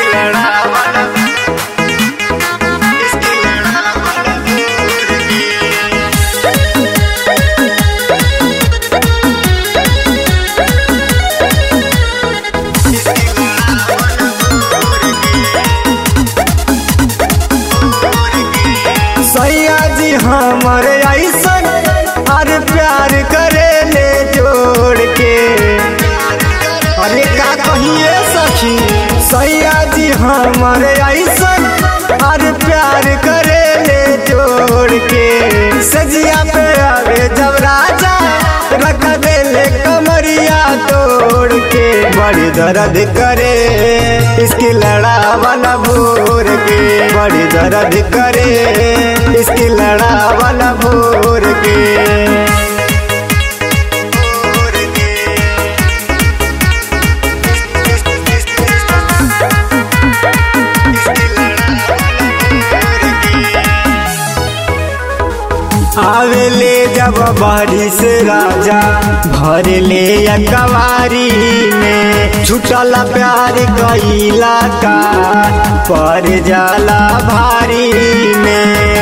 लड़ावल इसके लड़ावल भोर के सैया जी हमर ऐसन अरे प्यार करे ले जोड़ के अरे का कहिए सखी सैया जी हमर ऐसन अरे प्यार करे ले जोड़ के सजिया पे आवे जब राजा रख दे ले कमरिया तोड़ के बड़ी दर्द करे इसकी लड़ावल भोर के बड़ी दर्द करे इसकी लड़ावल भोर के भोर के इसके लड़ावल भोर के आवेले जब बारिश राजा भर ले कवारी में छुटल प्यार कैला का पर जाला भारी में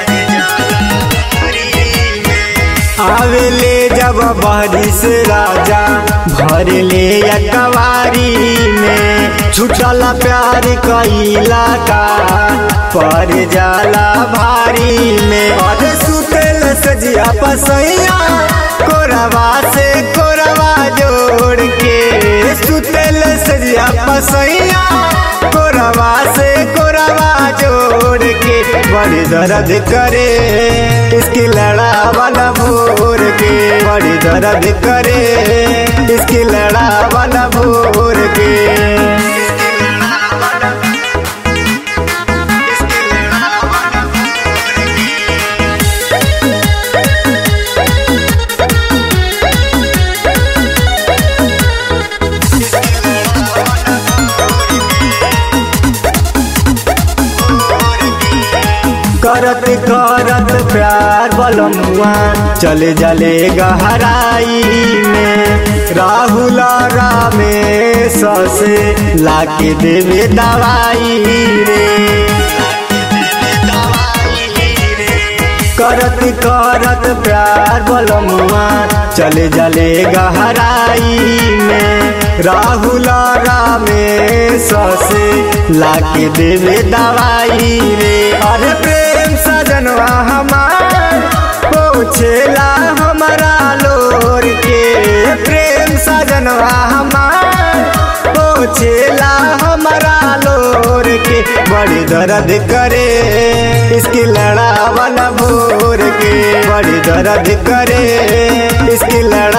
आवेले जब बारिश राजा भर ले कवारी में छुटल प्यार कैला का पर जाला भारी में और सुतल सजिया पसैया कोरवा से कोरवा जोड़ के सुतल सजिया पसैया कोरवा से कोरवा जोड़ के बड़ी दर्द करे इसकी लड़ावल भोर के बड़ी दर्द करे इसकी लड़ावल भोर के करत करत प्यार बलमुआ चले जले गहराई में राहुल रामेश से लाके देवे दवाई रे करत करत प्यार बलमुआ चले जले गहराई में राहुल रामेश से लाके देवे दवाई रे अरे प्रेम सजनवा हमार पहुँचेला हमारा लोर के प्रेम सजनवा हमार पहुँचेला हमारा लोर के बड़ी दर्द करे इसकी लड़ावल भोर के बड़ी दर्द करे इसकी लड़ा